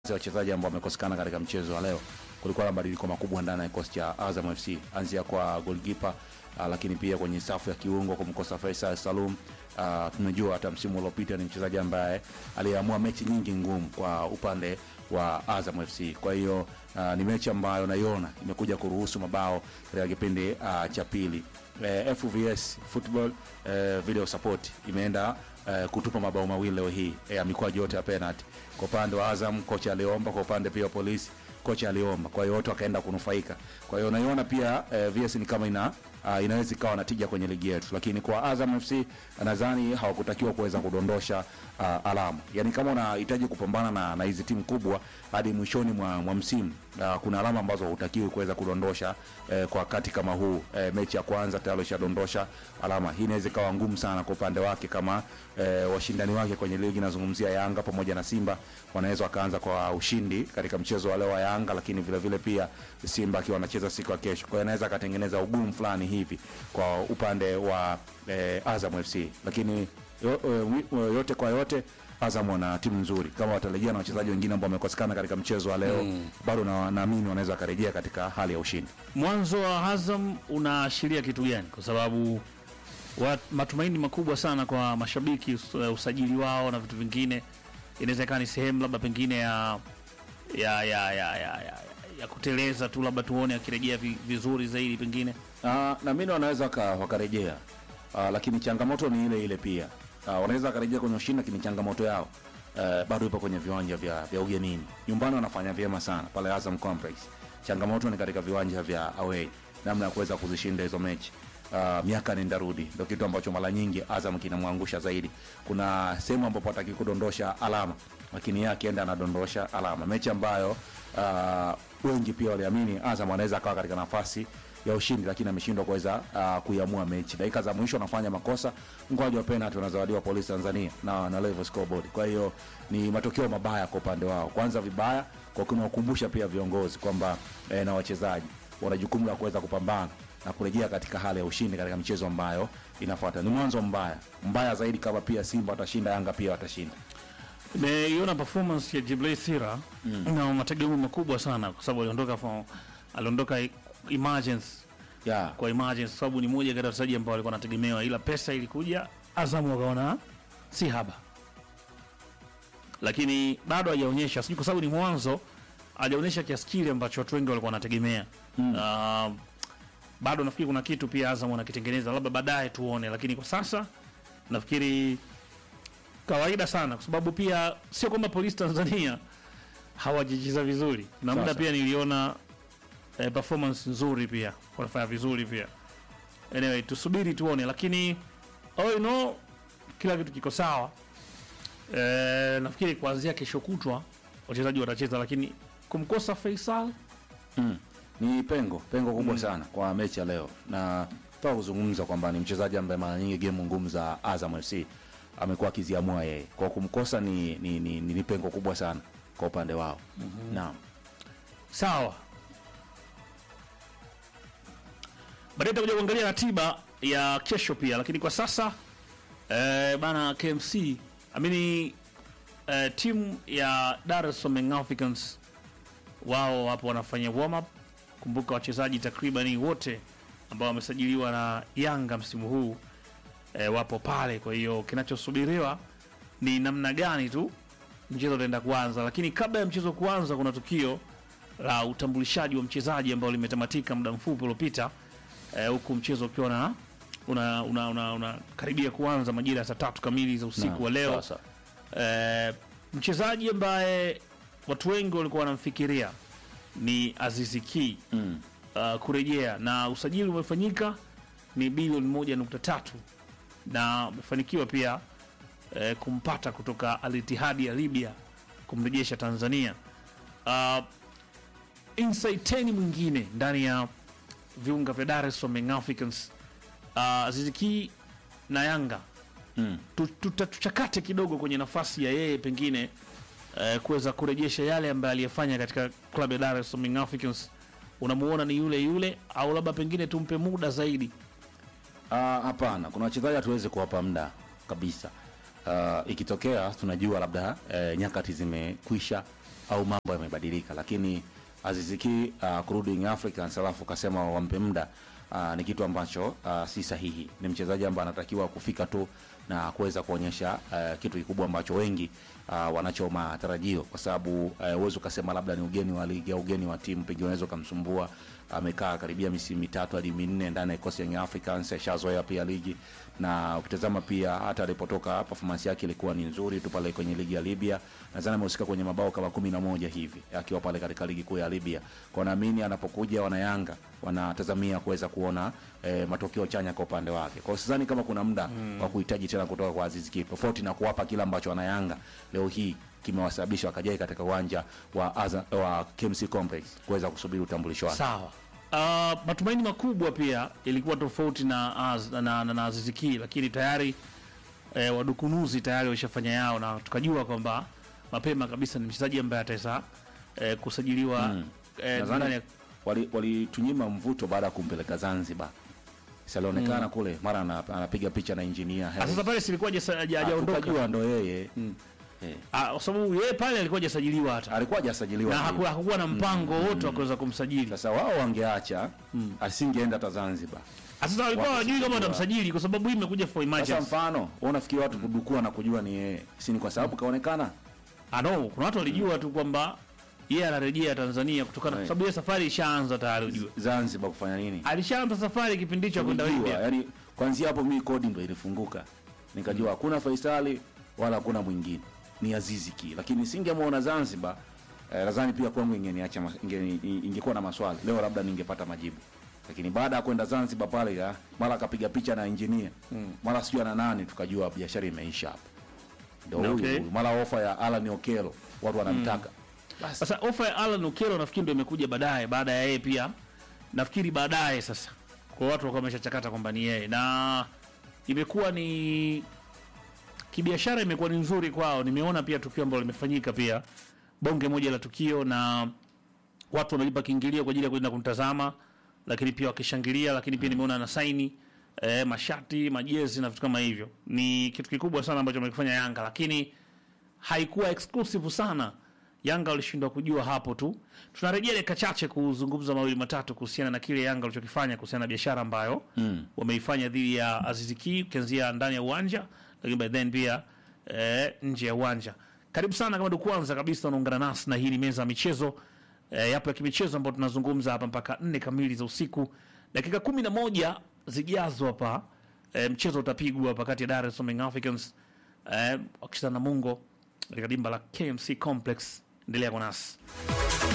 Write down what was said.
ya wachezaji ambao wamekosekana katika mchezo wa leo. Kulikuwa na mabadiliko makubwa ndani ya kikosi cha Azam FC, anzia kwa goalkeeper uh, lakini pia kwenye safu ya kiungo kumkosa Faisal Salum. Uh, tumejua hata msimu uliopita ni mchezaji ambaye aliamua mechi nyingi ngumu kwa upande wa Azam FC. Kwa hiyo uh, ni mechi ambayo naiona imekuja kuruhusu mabao katika kipindi uh, cha pili. Eh, FVS Football eh, video support imeenda eh, kutupa mabao mawili leo hii ya mikwaju yote ya penalty. Kwa upande wa Azam kocha aliomba, kwa upande pia wa polisi kocha aliomba, kwa hiyo wote wakaenda kunufaika. Kwa hiyo naiona pia eh, VS ni kama ina uh, inaweza ikawa na tija kwenye ligi yetu, lakini kwa Azam FC nadhani hawakutakiwa kuweza kudondosha uh, alama. Yani kama unahitaji kupambana na na hizi timu kubwa hadi mwishoni mwa, mwa msimu uh, kuna alama ambazo hutakiwi kuweza kudondosha eh, kwa wakati kama huu eh, mechi ya kwanza tayari ushadondosha alama. Hii inaweza ikawa ngumu sana kwa upande wake kama eh, washindani wake kwenye ligi, nazungumzia Yanga pamoja na Simba, wanaweza wakaanza kwa ushindi katika mchezo wa leo wa Yanga, lakini vile vile pia Simba akiwa anacheza siku ya kesho, kwa hiyo anaweza akatengeneza ugumu fulani hivi kwa upande wa eh, Azam FC, lakini yo, yo, yote kwa yote Azam wana timu nzuri, kama watarejea na wachezaji wengine ambao wamekosekana katika mchezo wa leo mm. bado na- naamini wanaweza wakarejea katika hali ya ushindi. Mwanzo wa Azam unaashiria kitu gani? Kwa sababu wa, matumaini makubwa sana kwa mashabiki us, usajili wao na vitu vingine, inaweza ikawa ni sehemu labda pengine ya ya ya ya, ya, ya, ya kuteleza tu, labda tuone akirejea vi, vizuri zaidi pengine. Ah, naamini wanaweza waka- wakarejea, Ah, lakini changamoto ni ile ile pia. Ah, wanaweza wakarejea kwenye ushindi, lakini changamoto yao eh, bado ipo kwenye viwanja vya, vya ugenini. Nyumbani wanafanya vyema sana pale Azam Complex. Changamoto ni katika viwanja vya away, namna ya kuweza kuzishinda hizo mechi. Uh, miaka nenda rudi ndio kitu ambacho mara nyingi Azam kinamwangusha zaidi. Kuna sehemu ambapo hataki kudondosha alama, lakini yeye akienda anadondosha alama, mechi ambayo uh, wengi pia waliamini Azam anaweza akawa katika nafasi ya ushindi lakini ameshindwa kuweza uh, kuiamua mechi. Dakika za mwisho anafanya makosa, mkwaju wa penalty unazawadiwa Polisi Tanzania na na level scoreboard. Kwa hiyo ni matokeo mabaya kwa upande wao, kwanza vibaya kwa kuwakumbusha pia viongozi kwamba eh, na wachezaji wana jukumu la kuweza kupambana na kurejea katika hali ya ushindi katika michezo ambayo inafuata. Ni mwanzo mbaya mbaya zaidi, kama pia Simba watashinda, Yanga pia watashinda. Nimeiona performance ya Jibril Sira na mategemeo makubwa sana, kwa sababu aliondoka from- aliondoka emergency Yeah. kwa emergency, kwa sababu ni moja kati ya wachezaji ambao walikuwa wanategemewa, ila pesa ilikuja, Azamu wakaona si haba, lakini bado hajaonyesha, sijui kwa sababu ni mwanzo, hajaonyesha kiasi kile ambacho watu wengi walikuwa wanategemea. Uh, bado nafikiri kuna kitu pia Azam wanakitengeneza, labda baadaye tuone, lakini kwa sasa nafikiri kawaida sana, kwa sababu pia sio kwamba polisi Tanzania hawajacheza vizuri, na muda Sasa. pia niliona eh, performance nzuri pia wanafanya vizuri pia. Anyway, tusubiri tuone, lakini all in all, kila kitu kiko sawa. Eh, nafikiri kuanzia kesho kutwa wachezaji watacheza, lakini kumkosa Faisal Mm. Ni pengo pengo kubwa sana kwa mechi ya leo, na toa kuzungumza kwamba ni mchezaji ambaye mara nyingi gemu ngumu za Azam FC amekuwa akiziamua yeye, kwa kumkosa ni, ni, ni, ni, ni pengo kubwa sana kwa upande wao. Naam. sawa. Baadaye tutakuja kuangalia ratiba ya kesho pia, lakini kwa sasa eh, bana KMC amini eh, timu ya Dar es Salaam Young Africans wao wapo wanafanya warm up. Kumbuka wachezaji takribani wote ambao wamesajiliwa na Yanga msimu huu eh, wapo pale. Kwa hiyo kinachosubiriwa ni namna gani tu mchezo utaenda kuanza, lakini kabla ya mchezo kuanza, kuna tukio la utambulishaji wa mchezaji ambao limetamatika muda mfupi uliopita, eh, huku mchezo ukiwa na una, una, una, una karibia kuanza majira ya saa tatu kamili za usiku Naam. wa leo. Sasa. Eh, mchezaji ambaye watu wengi walikuwa wanamfikiria ni Azizi Ki Mm. uh, kurejea na usajili umefanyika ni bilioni moja nukta tatu na umefanikiwa pia eh, kumpata kutoka Al Ittihad ya Libya kumrejesha Tanzania. Uh, inside 10 mwingine ndani ya viunga vya Dar es Salaam Young Africans uh, Azizi Ki na Yanga Mm. tu- tuta- tuchakate kidogo kwenye nafasi ya yeye pengine eh, kuweza kurejesha yale ambayo aliyefanya katika klabu ya Dar es Salaam Young Africans. Unamuona ni yule yule au labda pengine tumpe muda zaidi? Ah, hapana, kuna wachezaji hatuwezi kuwapa muda kabisa. Uh, ikitokea tunajua labda eh, nyakati zimekwisha au mambo yamebadilika, lakini Aziziki uh, kurudi Young Africans alafu kasema wampe muda uh, ni kitu ambacho uh, si sahihi. Ni mchezaji ambaye anatakiwa kufika tu na kuweza kuonyesha uh, kitu kikubwa ambacho wengi uh, wanacho matarajio, kwa sababu uh, huwezi ukasema labda ni ugeni wa ligi au ugeni wa timu, pengine unaweza ukamsumbua. Amekaa karibia misimu mitatu hadi minne ndani ya kikosi ya Young Africans, ashazoea pia ligi, na ukitazama pia hata alipotoka performance yake ilikuwa ni nzuri tu pale kwenye ligi ya Libya. Nadhani amehusika kwenye mabao kama kumi na moja hivi akiwa pale katika ligi kuu ya Libya. Kwa naamini anapokuja wanayanga wanatazamia kuweza kuona eh, matokeo chanya kwa upande wake. Kwa hiyo sidhani kama kuna muda wa kuhitaji tena kutoka kwa Aziz Ki, tofauti na kuwapa kile ambacho wanayanga leo hii kimewasababisha wakajai katika uwanja wa, Aza, wa KMC Complex kuweza kusubiri utambulisho wake. Sawa. Uh, matumaini makubwa pia ilikuwa tofauti na, az, na, na, na Aziz Ki, lakini tayari eh, wadukunuzi tayari washafanya yao na tukajua kwamba mapema kabisa ni mchezaji ambaye ataweza eh, kusajiliwa Mm. eh, Nadhani ndani ya wali- walitunyima mvuto baada ya kumpeleka Zanzibar. Salionekana kule mara ana- anapiga picha na engineer Ah, Hersi. sasa pale silikuwa haja- haja- Ah, hajaondoka tukajua ndo yeye eh. Ah, kwa sababu yeye pale alikuwa hajasajiliwa hata alikuwa hajasajiliwa na hivi. hakuwa, hakuwa na mpango wote wa kuweza kumsajili. Sasa wao wangeacha asingeenda hata Zanzibar. Ah, Sasa walikuwa Wako hawajui kama kusajiliwa. watamsajili kwa sababu hii imekuja for Sasa emergency. mfano wewe unafikiri watu kudukua na kujua ni yeye, si ni kwa sababu kaonekana Ah, no, kuna watu walijua tu kwamba yeye anarejea Tanzania kutokana kwa Right. sababu yeye safari ishaanza tayari ujue. Zanzibar kufanya nini? Alishaanza safari kipindi hicho kwenda Nilijua, Libya. yani kwanzia hapo mimi kodi ndo ilifunguka, nikajua hakuna Faisali wala hakuna mwingine, ni Azizi Ki, lakini singemwona Zanzibar. Eh, nadhani pia kwangu ingeniacha mas- ingeni- ingekuwa na maswali leo, labda ningepata majibu, lakini baada ya kwenda Zanzibar pale ya, mara akapiga picha na engineer mara sijui ana nani, tukajua biashara imeisha hapo. Ndio huyu Okay. huyu. mara ofa ya Alan Okello watu wanamtaka basi Sasa ofa ya Alan Okello nafikiri ndio imekuja baadaye baada ya yeye pia. Nafikiri baadaye sasa. Kwa watu wakawa wameshachakata kwamba ni yeye na imekuwa ni kibiashara imekuwa ni nzuri kwao. Nimeona pia tukio ambalo limefanyika pia bonge moja la tukio na watu wanalipa kiingilio kwa ajili ya kwenda kumtazama, lakini pia wakishangilia, lakini pia nimeona na saini eh, mashati, majezi na vitu kama hivyo. Ni kitu kikubwa sana ambacho wamekifanya Yanga, lakini haikuwa exclusive sana. Yanga walishindwa kujua hapo tu. Tunarejea dakika chache kuzungumza mawili matatu kuhusiana na kile Yanga walichokifanya kuhusiana na biashara ambayo mm. wameifanya dhidi ya Aziz Ki ukianzia ndani ya uwanja, lakini by then pia eh, nje ya uwanja. Karibu sana kama ndio kwanza kabisa unaungana nasi na hii ni meza ya michezo eh, yapo ya kimichezo ambayo tunazungumza hapa mpaka nne kamili za usiku. Dakika kumi na moja zijazo hapa eh, mchezo utapigwa hapa kati ya Dar es Salaam Young Africans eh, wakicheza na Mungo katika dimba la KMC Complex. Endelea kwa nasi.